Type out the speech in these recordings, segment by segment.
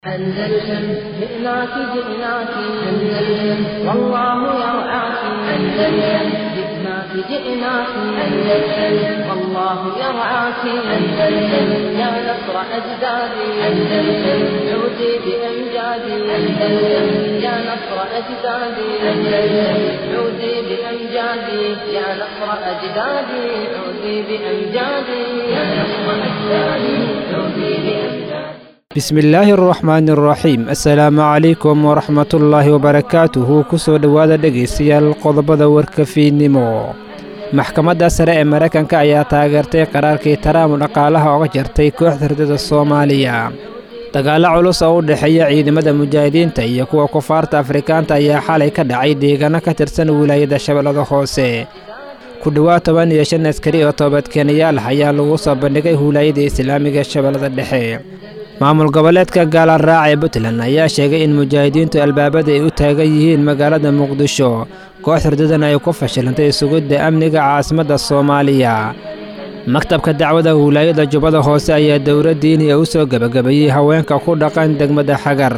أندلسن جئناك جئناك أندلسن والله يرعاك أندلسن جئناك جئناك أندلسن والله يرعاك أندلسن يا نصر أجدادي أندلسن عودي بأمجادي أندلسن يا نصر أجدادي أندلسن عودي بأمجادي يا نصر أجدادي عودي بأمجادي يا نصر أجدادي عودي بأمجادي bismillaahi araxmaani araxiim assalaamu calaykum waraxmatullaahi wabarakaatuhu kusoo dhowaada dhegaystayaal qodobada warka fiidnimo maxkamadda sare ee maraykanka ayaa taageertay qaraarkii taraam dhaqaalaha oga jartay kooxda hurdada soomaaliya dagaallo culus oo u dhexeeya ciidamada mujaahidiinta iyo kuwa kufaarta afrikaanta ayaa xalay ka dhacay deegaano ka tirsan wilaayada shabeellada hoose ku dhowaad toban iyo shan askari oo toobadkeenayaal ah ayaa lagu soo bandhigay wilaayada islaamiga shabeellada dhexe maamul goboleedka gaalaraac ee puntland ayaa sheegay in mujaahidiintu albaabada ay u taagan yihiin magaalada muqdisho koox hurdadan ay ku fashilantay sugidda amniga caasimadda soomaaliya maktabka dacwada wilaayada jubbada hoose ayaa dowla diiniya u soo gebagabeeyey haweenka ku dhaqan degmada xagar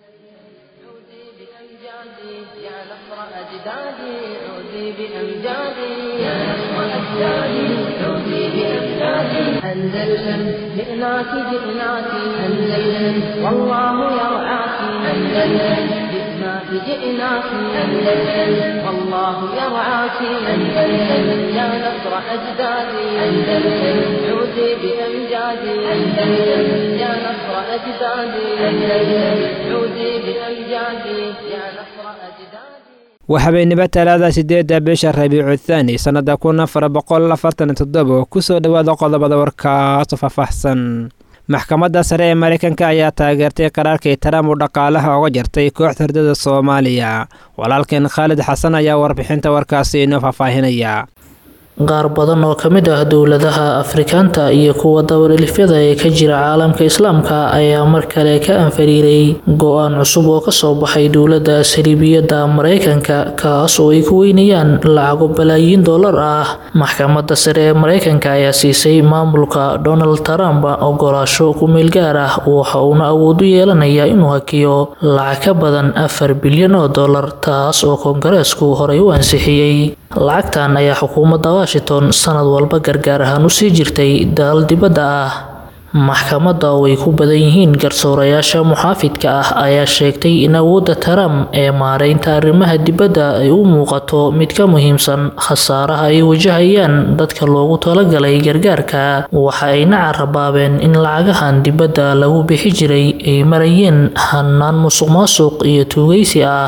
أندلسن جئناك جئناك أندلسن والله يرعاك أندلسن جئناك جئناك أندلسن والله يرعاك أندلسن يا نصر أجدادي أندلسن عودي بأمجادي أندلسن يا نصر أجدادي أندلسن عودي بأمجادي يا نصر أجدادي waa habeenimo talaada siddeedda bisha rabiicu thaani sannada kun afar boqol afartan toddoba kusoo dhowaada qodobada warkaasu faahfaahsan maxkamadda sare ee maraykanka ayaa taageertay qaraarkii taraam uu dhaqaalaha oga jartay kooxda hurdada soomaaliya walaalkeen khaalid xasan ayaa warbixinta warkaasi inoo faahfaahinaya qaar badan oo ka mid ah dowladaha afrikaanta iyo kuwa dabalilifyada ee ka jira caalamka islaamka ayaa mar kale ka anfariiray go-aan cusub oo kasoo baxay dowladda saliibiyadda maraykanka kaas oo ay ku weynayaan lacago balaayiin dollar ah maxkamadda sare ee maraykanka ayaa siisay maamulka donald trump ogolaasho ku-meel gaar ah waxa uuna awood u yeelanayaa inuu hakiyo lacag ka badan afar bilyan oo dollar taas oo koongareesku horey u ansixiyey lacagtan ayaa xukuumadda washington sanad walba gargaar ahaan usii jirtay dalal dibadda ah maxkamadda oo ay ku badan yihiin garsoorayaasha muxaafidka ah ayaa sheegtay in awoodda taram ee maareynta arrimaha dibadda ay u muuqato mid ka muhiimsan khasaaraha ay wajahayaan dadka loogu talagalay gargaarka waxa ayna carabaabeen in lacagahan dibadda lagu bixi jiray ay marayeen hanaan musuq maasuq iyo tuugaysi ah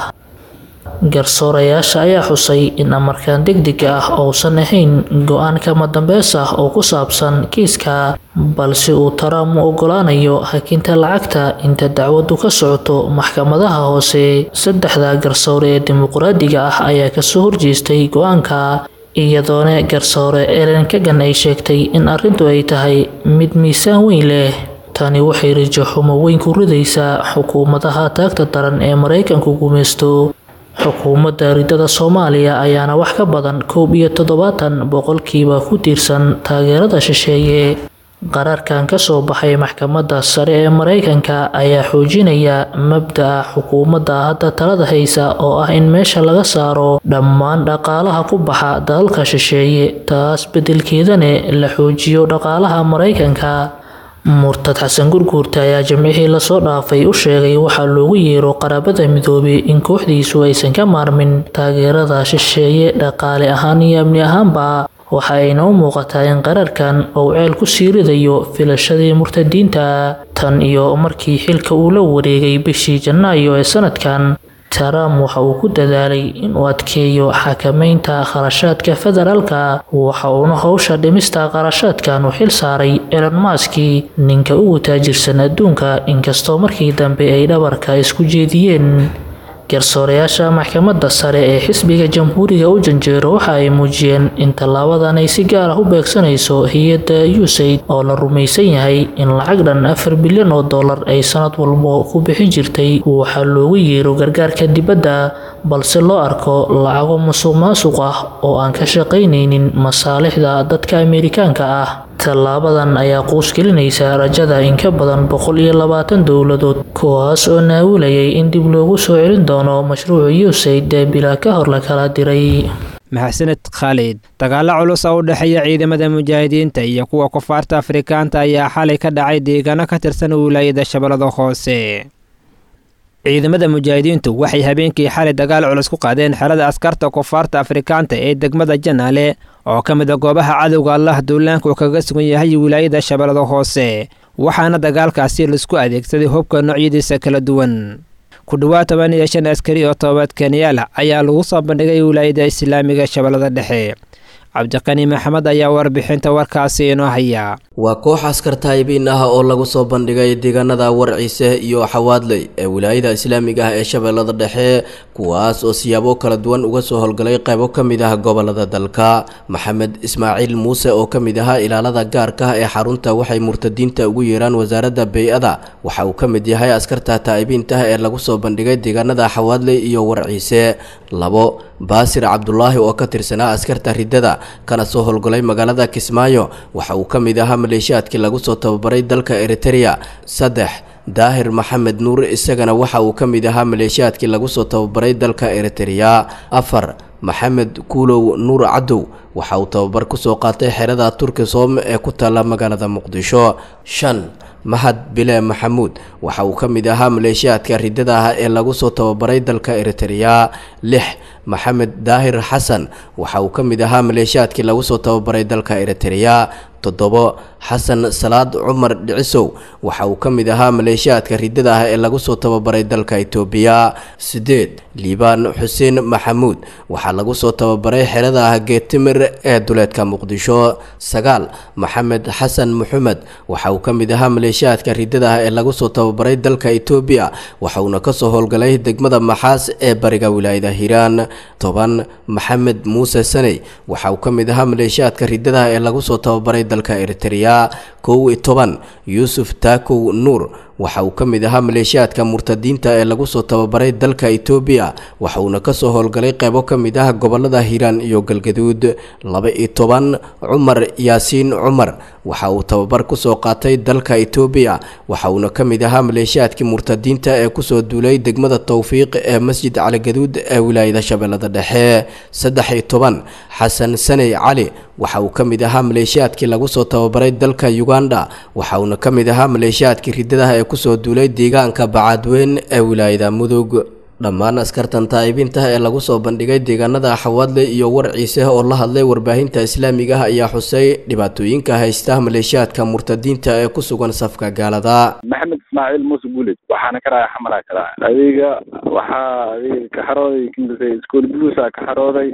garsoorayaasha ayaa xusay in amarkan degdega ah uusan ahayn go-aan kama dambeys ah oo ku saabsan kiiska balse uu taraam u ogolaanayo hakinta lacagta inta dacwadu ka socoto maxkamadaha hoose saddexda garsoore ee dimuqraadiga ah ayaa kasoo horjeestay go-aanka iyadoona garsoore elen kagan ay sheegtay in arrintu ay tahay mid miisaan weyn leh tani waxay rajo xumo weyn ku ridaysaa xukuumadaha taagta daran ee maraykanku gumaysto xukuumadda ridada soomaaliya ayaana wax ka badan koob iyo toddobaatan boqolkiiba ku tiirsan taageerada shisheeye qaraarkan kasoo baxay maxkamadda sare ee maraykanka ayaa xoojinaya mabda-a xukuumadda hadda talada haysa oo ah in meesha laga saaro dhammaan dhaqaalaha ku baxa dalalka shisheeye taas beddelkeedane la xoojiyo dhaqaalaha maraykanka murtad xasan gurguurta ayaa jimcihii lasoo dhaafay u sheegay waxaa loogu yeero qaraabada midoobay in kooxdiisu aysan ka maarmin taageerada shisheeye dhaqaale ahaan iyo amni ahaanba waxa ayna u muuqataa in qaraarkan uu ceel ku sii ridayo filashadii murtadiinta tan iyo markii xilka uu la wareegay bishii janaayo ee sanadkan trump waxa uu ku dadaalay inuu adkeeyo xakameynta kharashaadka federaalka waxa uuna howsha dhimista kharashaadkan u xil saaray elon maski ninka ugu taajirsan adduunka inkastoo markii dambe ay dhabarka isku jeediyeen garsoorayaasha maxkamadda sare ee xisbiga jamhuuriga u janjeero waxa ay muujiyeen in tallaabadan ay si gaar ah u beegsanayso hay-adda usaid oo la rumaysan yahay in lacag dhan afar bilyan oo dollar ay sanad walbo ku bixin jirtay waxaa loogu yeero gargaarka dibadda balse loo arko lacago musuq maasuq ah oo aan ka shaqaynaynin masaalixda dadka ameerikaanka ah tallaabadan ayaa quus gelinaysa rajada in ka badan boqol iyo labaatan dowladood kuwaas oo naawilayay in dib loogu soo celin doono mashruuca usaid ee bilaa ka hor la kala diray maxsaned khaalid dagaalo culus oo u dhexeeya ciidamada mujaahidiinta iyo kuwa kufaarta afrikaanta ayaa xalay ka dhacay deegaano ka tirsan wilaayada shabeellada hoose ciidamada mujaahidiintu waxay habeenkii xalay dagaal culus ku qaadeen xerada askarta kufaarta afrikaanta ee degmada janaale oo ka mid a goobaha cadowga allah duulaanka uu kaga sugan yahay wilaayada shabeellada hoose waxaana dagaalkaasi laisku adeegsaday hubka noocyadiisa kala duwan ku dhowaad toban iyo shan askari oo tobaad kenyaal ayaa lagu soo bandhigay wilaayada islaamiga shabeellada dhexe cabdiqani maxamed ayaa warbixinta warkaasi inoo haya waa koox askar taayibiin ah oo lagu soo bandhigay deegaanada warciise iyo xawaadley ee wilaayada islaamiga ah ee shabeellada dhexe kuwaas oo siyaabo kala duwan uga soo howlgalay qaybo ka mid ah gobolada dalka maxamed ismaaciil muuse oo ka mid ahaa ilaalada gaarka ah ee xarunta waxay murtadiinta ugu yeeraan wasaaradda bey-ada waxa uu ka mid yahay askarta taa'ibiinta ah ee lagu soo bandhigay deegaanada xawaadley iyo warciise labo baasir cabdulaahi oo ka tirsanaa askarta riddada kana soo howlgalay magaalada kismaayo waxa uu ka mid ahaa maleeshiyaadkii lagu soo tababaray dalka eritereya saddex daahir maxamed nuur isagana waxa uu ka mid ahaa maleeshiyaadkii lagu soo tababaray dalka eritereya afar maxamed kuulow nuur cadow waxa uu tababar kusoo qaatay xerada turkisom ee ku taalla magaalada muqdisho shan mahad bile maxamuud waxa uu ka mid ahaa maleeshiyaadka riddada ah ee lagu soo tababaray dalka eritereya lix maxamed daahir xasan waxa uu ka mid ahaa maleeshiyaadkii lagu soo tababaray dalka eritereya toddobo xasan salaad cumar dhicisow waxa uu ka mid ahaa maleeshiyaadka riddada ah ee lagu soo tababaray dalka itoobiya siddeed liibaan xuseen maxamuud waxaa lagu soo tababaray xerada ah geetimir ee duleedka muqdisho sagaal maxamed xasan maxamed waxa uu ka mid ahaa maleeshiyaadka riddada ah ee lagu soo tababaray dalka itoobiya waxa uuna kasoo howlgalay degmada maxaas ee bariga wilaayada hiiraan toban maxamed muuse saney waxa uu ka mid ahaa maleeshiyaadka riddada ah ee lagu soo tababaray dalka eritereya kow iyo toban yuusuf taakow nuur waxa uu ka mid ahaa maleeshiyaadka murtadiinta ee lagu soo tababaray dalka itoobiya waxa uuna kasoo howlgalay qaybo ka mid ah gobolada hiiraan iyo galgaduud laba iyo toban cumar yaasiin cumar waxa uu tababar kusoo qaatay dalka itoobiya waxa uuna ka mid ahaa maleeshiyaadkii murtadiinta ee kusoo duulay degmada towfiiq ee masjid caligaduud ee wilaayada shabeellada dhexe saddex iyo toban xasan saney cali waxa uu ka mid ahaa maleeshiyaadkii lagu soo tababaray dalka uganda waxa uuna ka mid ahaa maleeshiyaadkii riddadaha ee kusoo duulay deegaanka bacaadweyn ee wilaayada mudug dhammaan askartan taa'ibiintaha ee lagu soo bandhigay deegaanada xawaadle iyo warciise oo la hadlay warbaahinta islaamiga ah ayaa xusay dhibaatooyinka haysta maleeshiyaadka murtadiinta ee ku sugan safka gaalada maxamed ismaaciil muuse guulid waxaana ka raaya xamalaa ka raaya adiga waxaa adiga ka xarooday kimbise iskool buluusa ka xarooday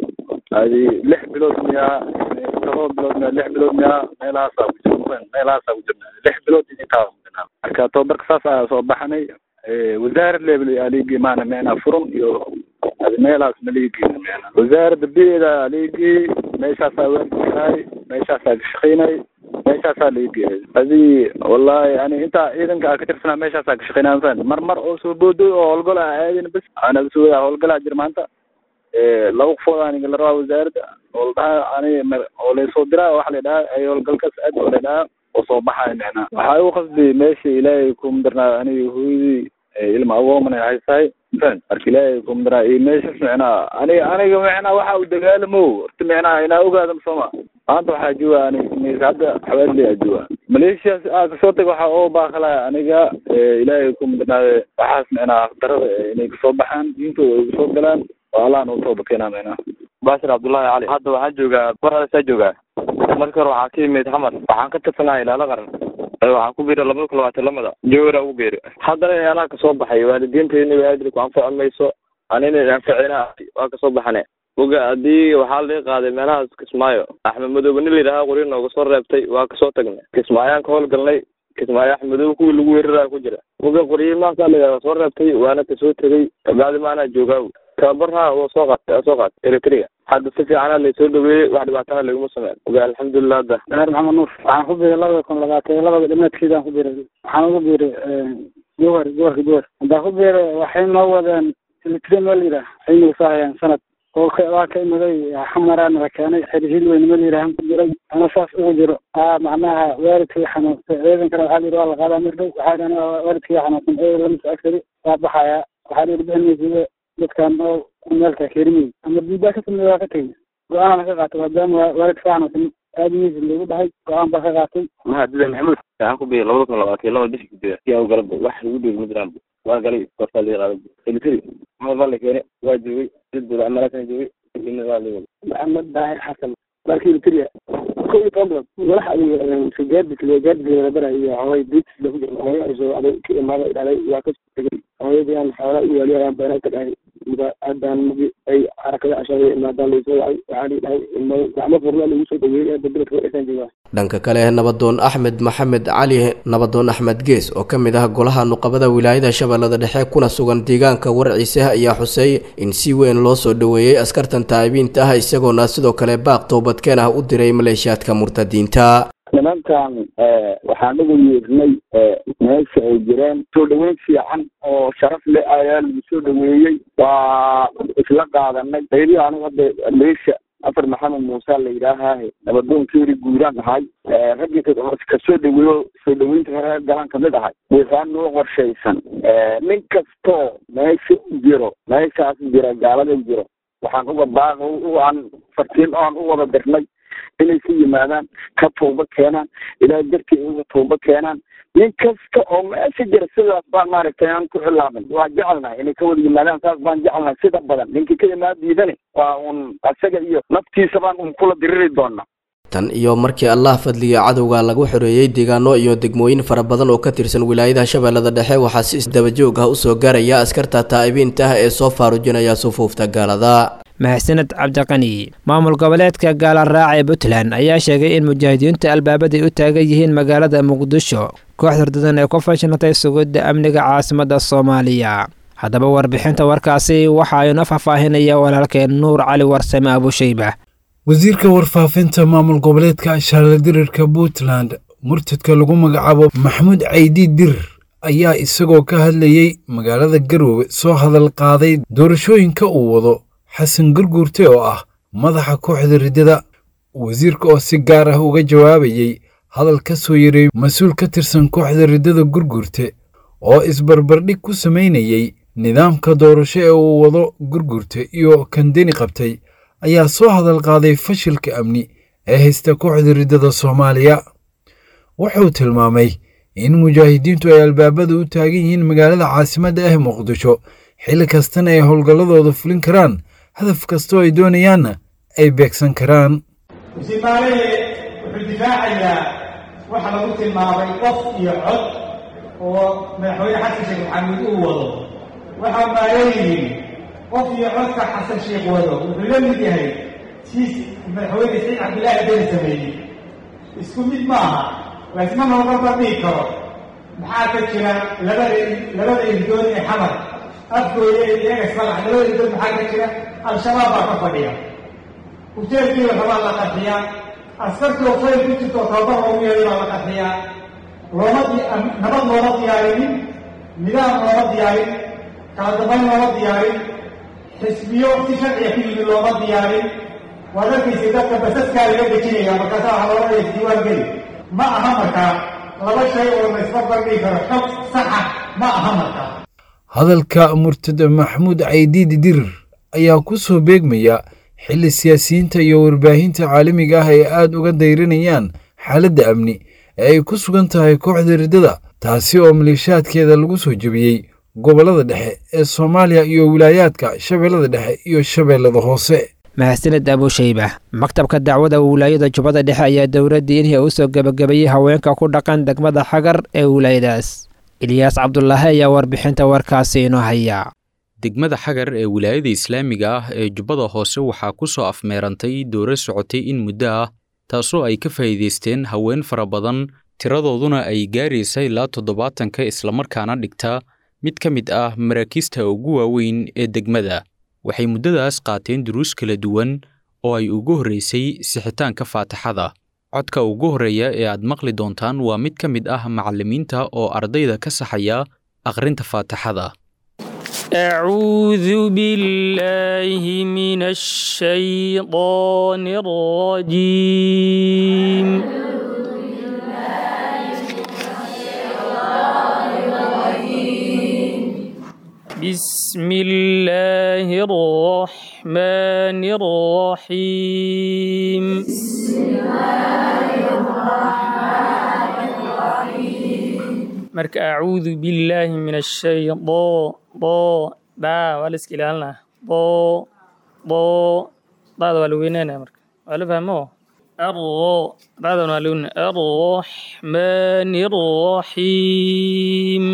adi lix bilood miyaa todoba bilood miyaa lix bilood miyaa meelahaasaa ku jir meelahaasaa ku jirna lix bilood intaa marka tababarka saas ayaa soo baxanay wasaarad level aligi maana meena furan iyo adi meelahaas maligi meena wasaaradda bida aligi meeshaasaa weerkaay meeshaasaa ka shaqeynay meeshaasaa laigi adi wallahi ani intaa ciidanka ka tirsanaa meeshaasaa ka shaqeynay fan mar mar oo soo boodoy oo howlgal a aadin bas ana soo howlgalaa jir maanta laba qofood aniga la rabaa wasaaradda oo la dhahaa ani oo laysoo diraa waxa la dhahaa ay howlgalkaas aad oo la dhahaa oo soo baxayo micnaa waxaa igu qasbi meesha ilaahay kumadarnaa aniga hooyadii ilma agoomana haysahay fan marka ilaahay kumadarnaa iyo meeshas micnaa aniga aniga micnaa waxa u dagaalamo horta micnaa inaa ogaada masoma maanta waxaa jooga aniga hadda xawaadley aa jooga maleeshiyaas aa kasoo taga waxaa oo baaqalaya aniga ilaahay kumadarnaade waxaas micnaa darada inay kasoo baxaan diintooda ay kasoo galaan oo allah noo tooba keenaa micnaa baashir cabdullaahi cali hadda waxaan joogaa warhadasaa joogaa markii hore waxaa ka yimid xamar waxaan ka tirsanaa ilaalo qaran waxaan ku biiray labada kun labaatan lamada jowra ugu biiray haddana ilaalaha kasoo baxay waalidiinteena waadili ku anfaci mayso anina anficina waa kasoo baxane oga haddii waxaa laga qaaday meelahaas kismaayo axmed madoobe nin layidhahaa qori nooga soo reebtay waa kasoo tagnay kismaayaan ka howlgalnay kismaayo axmed madoobe kuwii lagu weeraraya ku jira oga qoryi maasaa layidhaha soo reebtay waana kasoo tegay kabacdi maanaa joogaa tababarha waa soo qaatay soo qaatay eritrea hadda si fiicana laysoo dhaweeyey wax dhibaatana laguma sameyn oga alxamdulilah hadda daahir maxamed nuur waxaan ku biiray labada kun labaatan iyo labada dhimaadkeedaan ku biiray waxaan ugu biiray jowhar gobolka jowhar haddaan ku biiray waxay noo wadeen silitire ma la yidhaah aynu saahayaan sanad oo ka waa ka imaday xamaraana la keenay xerihil weyn ma la yidhaah ku jiray ana saas ugu jiro aa macnaha waalidkii xanuunsan ciidankana waxaa la yidhi waa la qaadaa mir dhow waxaa yidhi aniga waalidkii xanuunsan ee lama soo agsari waa baxayaa waxaa la yidhi bixinaysa dadkan oo meelka kerimay ama diidaa ka samey waa ka tegey go-aanana ka qaatay maadaama waalidka ka xanuunsan aadmihiisa lagu dhahay go-aan baa ka qaatay mahadida maxamuud waxaan ku biyay labada kun labaatan laba bishii gudaha si aan u galaba wax lagu dhiiri ma jiraan waa galay kortaa laga qaaday elitri maxamed baa la keenay waa joogay dad bada amalaasana joogay kadibna waa la maxamed daahir xasan marka elitria ko iyo toban bilood madax gaadis gaadis la bara iyo hooy diits lagu jiro hooyo ay soo aday ka imaaday dhalay waa ka tegay hooyadii aan xoola u waaliyo ayaan beena ka dhahay muda haddaan magi ay xarakada ashada imaadaan laysoo wacay waxaa lii dhahay gacmo furna lagu soo dhaweeyay hadda beledka wadhasaan joogaa dhanka kale nabadoon axmed maxamed cali nabadoon axmed gees oo ka mid ah golaha nuqabada wilaayada shabeellada dhexe kuna sugan deegaanka warciise ayaa xusay in si weyn loo soo dhoweeyey askartan taa'ibiinta ah isagoona sidoo kale baaq toobadkeen ah u diray maleeshiyaadka murtadiinta nimankan waxaan ugu yeernay meesha ay jireen soo dhaweyn fiican oo sharaf leh ayaa lagu soo dhaweeyey waa isla qaadanay qayli anigu hadda meesha afar maxamed muuse la yidhaahahe nabadoonkeeri guuraan ahay raggii kasoo dhaweeyo soo dhaweynta hore galaan kamid ahay waxaa noo qorshaysan nin kastoo meesha jiro meeshaas jira gaalada jiro waxaan uga baaq aan fartiin oan u wada dirnay inay ku yimaadaan ka tooba keenaan ilaahay dartii uga tooba keenaan nin kasta oo meesha jira sidaas baan maaragtay aan ku xilaamin waa jecelnahay inay ka wada yimaadaan saas baan jecelnahay sida badan ninkii ka imaan diidane waa un isaga iyo naftiisa baan un kula diriri doonaa tan iyo markii allah fadliga cadowga lagu xoreeyey deegaano iyo degmooyin fara badan oo ka tirsan wilaayada shabeellada dhexe waxaa si isdabajoog ah usoo gaaraya askarta taa'ibiinta ah ee soo faarujinaya sufuufta gaalada mahadsaned cabdiqani maamul goboleedka gaalaraac ee puntland ayaa sheegay in mujaahidiintu albaabaday u taagan yihiin magaalada muqdisho koox hordadan ee ku fashinatay sugidda amniga caasimadda soomaaliya haddaba warbixinta warkaasi waxa inoo faahfaahinaya walaalkeen nuur cali warsame abushayba wasiirka warfaafinta maamul goboleedka shaarladirirka puntland murtadka lagu magacaabo maxamuud caydi dir ayaa isagoo ka hadlayey magaalada garoowe soo hadal qaaday doorashooyinka uu wado xasan gurguurte oo ah madaxa kooxda riddada wasiirka oo si gaar ah uga jawaabayey hadal ka soo yaray mas-uul ka tirsan kooxda riddada gurguurte oo isbarbardhig ku samaynayey nidaamka doorasho ee uu wado gurguurte iyo kandeni qabtay ayaa soo hadal qaaday fashilka amni ee haysta kooxda riddada soomaaliya wuxuu tilmaamay in mujaahidiintu ay albaabada u taagan yihiin magaalada caasimadda ah muqdisho xilli kastana ay howlgalladooda fulin karaan hadaf kastoo ay doonayaanna ay beegsan karaan musimaalehe wuxuu difaacayaa waxa lagu tilmaamay qof iyo cod oo madaxweyne xasan sheekh maxamuud uu wado waxaa maaleeyihiin qof iyo codka xasan sheekh wado wuxuu la mid yahay siis madaxweyne saciid cabdillaahi deni sameeyey isku mid ma aha laysma noogaba dhihi karo maxaa ka jira labada labada irdoon ee xamar afgooya iyaga ismalax labada irdoon maxaa ka jira al-shabaab baa ka fadhiya ujeelkiiba rabaa la qarxiyaa askartii oo fayl ku jirto tababar loogu yeeday baa la qarxiyaa looma nabad looma diyaarinin nidaam looma diyaarin kala dambayn looma diyaarin xisbiyo si sharciga ku yimid looma diyaarin waad arkaysa dadka basaskaa laga dejinaya markaasaa waxaa loola dhaya diiwaan geli ma aha markaa laba shay oo la isbarbardhigi karo xog saxa ma aha markaa hadalka murtada maxamuud caydiidi dirir ayaa ku soo beegmaya xilli siyaasiyiinta iyo warbaahinta caalamiga ah ay aad uga dayranayaan xaaladda amni ee ay ku sugan tahay kooxda riddada taasi oo maleeshaadkeeda lagu soo jebiyey gobollada dhexe ee soomaaliya iyo wilaayaadka shabeellada dhexe iyo shabeellada hoose mahadsaned abushayba maktabka dacwada wilaayada jubbada dhexe ayaa dowladdii inhii u soo gebagabeeyey haweenka ku dhaqan degmada xagar ee wilaayadaas ilyaas cabdulaahi ayaa warbixinta warkaasi inoo haya degmada xagar ee wilaayada islaamiga ah ee jubbada hoose waxaa ku soo afmeerantay dooro socotay in muddo ah taasoo ay ka faa'iidaysteen haween fara badan tiradooduna ay gaaraysa ilaa toddobaatanka islamarkaana dhigta mid ka mid ah maraakiista ugu waaweyn ee degmada waxay muddadaas qaateen duruus kala duwan oo ay ugu horraysay sixitaanka faataxada codka ugu horreeya ee aad maqli doontaan waa mid ka mid ah macallimiinta oo ardayda ka saxaya akhrinta faataxada أعوذ بالله من الشيطان الرجيم بسم الله الرحمن الرحيم marka acuudu billaahi min ashay bo bo daa waa la iska ilaalinaa bo bo daada waa la weynaanaya marka waa la fahmo arro daadan waa la weynaa arraxmaani arraxiim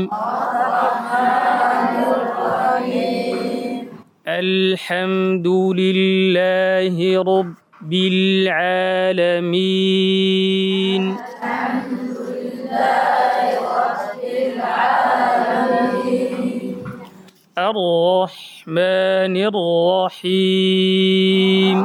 الحمد لله رب العالمين الرحمن الرحيم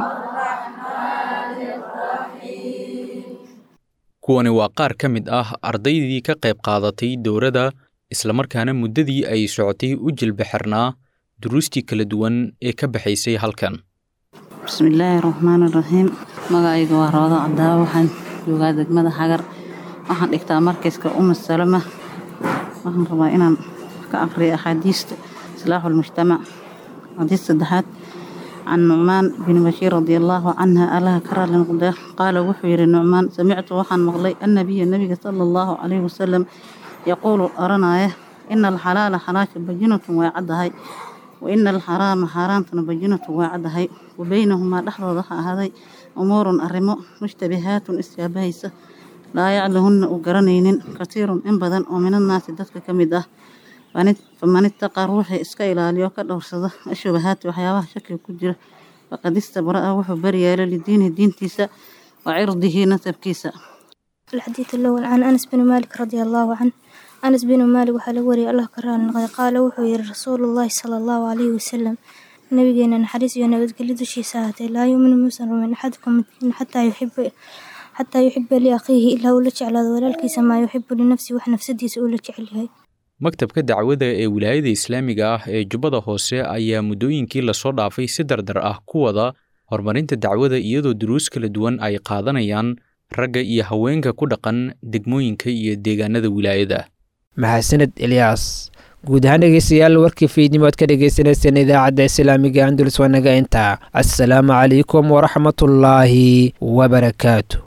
kuwani waa qaar ka mid ah ardaydii ka qayb qaadatay dowladda islamarkaana muddadii ay socotay u jilbaxirnaa duruustii kala duwan ee ka baxaysay halkan bismillaahi raxmaani raxiim magacayga waa roodo cadaawo waxaan joogaa degmada xagar waxaan dhigtaa markayska uma salama waxaan rabaa inaan ka aqriyo axaadiista islaaxu lmujtamac xadiis saddexaad can nucmaan bin bashiir radi allaahu canha allaha ka raali noqda qaala wuxuu yidhi nucmaan samictu waxaan maqlay annabiya nebiga sala allahu calayhi wasalam yaquulu oranaya ina alxalaala xalaasha bajinatun way caddahay wa ina alxaraama xaaraantuna bajinatun way caddahay wa beynahumaa dhexdooda ha ahaaday umuurun arrimo mushtabihaatun isjaabahaysa laa yaclahunna uu garanaynin katiirun in badan oo minannaasi dadka ka mid ah faman ittaqaa ruuxii iska ilaaliyo ka dhowrsada ashubahaati waxyaabaha shakiga ku jira faqad istabraa wuxuu baryeelay lidiinihi diintiisa wa cirdihi nasabkiisa الحديث الأول عن أنس بن مالك رضي الله عنه أنس بن مالك وحال وري الله كران نقضي قال وحو يري رسول الله صلى الله عليه وسلم نبينا نحرس ينبذ كل دشي ساعتي لا يؤمن مسلم من أحدكم حتى يحب حتى يحب لأخيه إلا ولك على ولالكيس ما يحب لنفسه وحنفسدي سؤولك عليه maktabka dacwada ee wilaayada islaamiga ah ee jubbada hoose ayaa muddooyinkii lasoo dhaafay si dardar ah ku wada horumarinta dacwada iyadoo duruus kala duwan ay qaadanayaan ragga iyo haweenka ku dhaqan degmooyinka iyo deegaanada wilaayada mahadsaned elyaas guud ahaan dhegeystayaal warkii fiidnimo ad ka dhegeysaneyseen idaacadda islaamiga andulus waa naga intaa assalaamu calaykum waraxmatullaahi wabarakaatu